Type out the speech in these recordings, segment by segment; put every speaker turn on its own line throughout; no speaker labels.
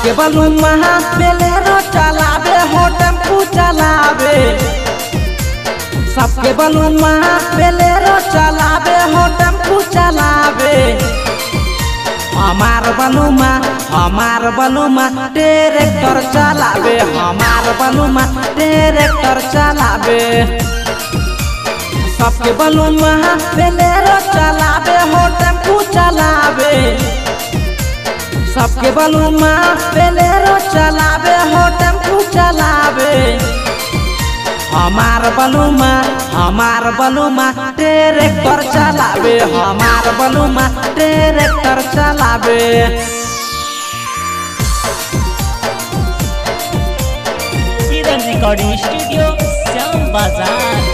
सबके बलुमा बेलेरो चलावे हो टेम्पू चलावे सबके बलुमा बेलेरो चलावे हो टेम्पू चलावे हमार बलुमा हमार बलुमा ट्रैक्टर चलावे हमार बलुमा ट्रैक्टर चलावे सबके बलुमा बेलेरो चलावे हो टेम्पू चलावे सबके बलुमा बेलेरो चलावे हो टेम्पू चलावे हमार बलुमा हमार बलुमा ट्रैक्टर चलावे हमार बलुमा ट्रैक्टर चलावे
किरण रिकॉर्डिंग स्टूडियो श्याम बाजार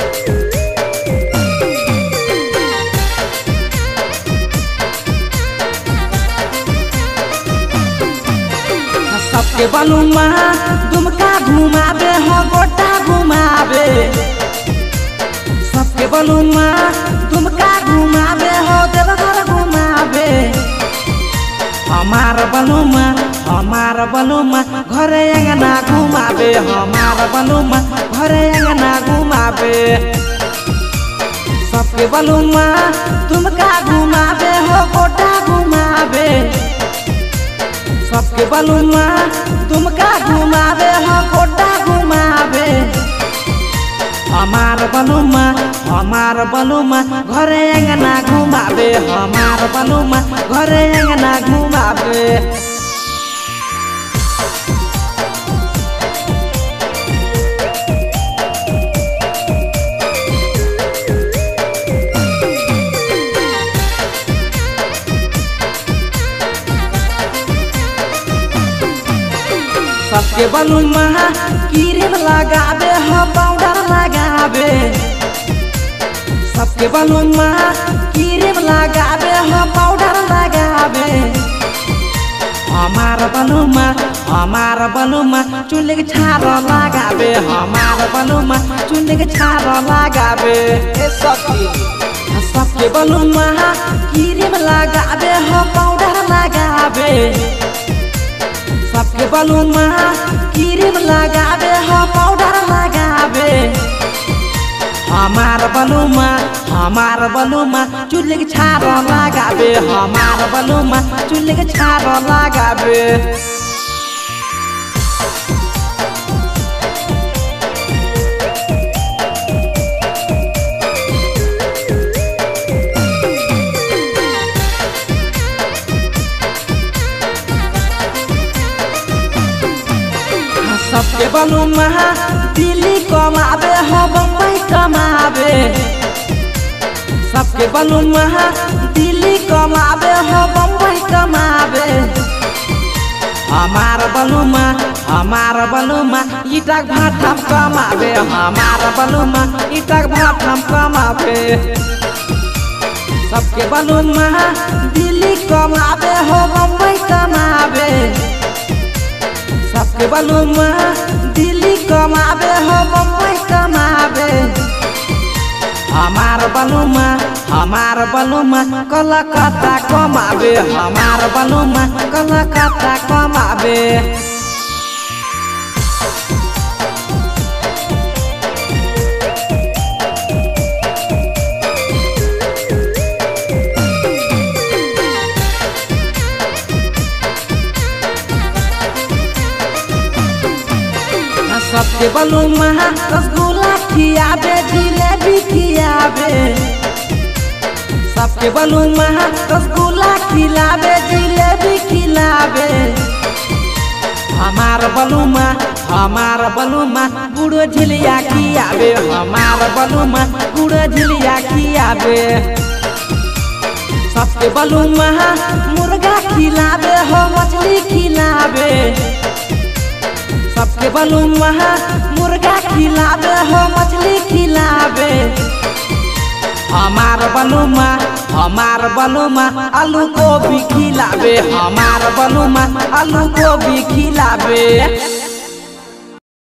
सबके बलुमा दुमका घुमावे हो गोटा घुमावे सबके बलुमा दुमका घुमावे हो देवघर घुमावे हमार बलुमा हमार बलुमा घरे अंगना घुमावे हमार बलुमा घरे अंगना घुमावे सबके बलुमा तुमका घुमावे हो गोटा घुमावे सबके बलुमा तुमका घुमावे हो गोटा घुमावे हमार बलुमा हमार बलुमा घरे अंगना घुमावे हमार बलुमा घरे अंगना घुमावे सबके बलुमा क्रीम लगावे हो पाउडर लगावे सबके बलुमा क्रीम लगावे हो पाउडर लगावे हमार बलुमा हमार बलुमा चुल्ली के छार लगावे हमार बलुमा चुल्ली के छार लगावे ए सखी सबके बलुमा क्रीम लगावे हो पाउडर लगावे सबके बलुमा क्रीम लगावे हो पाउडर लगावे हमार बलुमा हमार बलुमा चुल्ली के छार लगावे हमार बलुमा चुल्ली के छार लगावे सबके बलुमा दिल्ली कमावे हो बम्बई कमावे सबके बलुमा दिल्ली कमावे हो बम्बई कमावे हमार बलुमा हमार बलुमा ईटक भाठम कमावे हमार बलुमा ईटक भाठम कमावे सबके बलुमा दिल्ली कमावे हो बम्बई कमावे सबके बलुमा दिल्ली कमावे हो बम्बई कमावे हमार बलुमा हमार बलुमा कलकत्ता कमावे हमार बलुमा कलकत्ता कमावे सबके बलुमा रसगुल्ला खियावे जिलेबी खियावे सबके बलुमा रसगुल्ला खिलावे जिलेबी खिलावे हमार बलुमा हमार बलुमा गुड़ो झिलिया खियावे हमार बलुमा गुड़ो झिलिया खियावे सबके बलुमा मुर्गा खिलावे हो मछली खिलावे सबके बलुमा मुर्गा खिलावे हो मछली खिलावे हमार बलुमा हमार बलुमा आलू गोभी खिलावे हमार बलुमा आलू गोभी खिलावे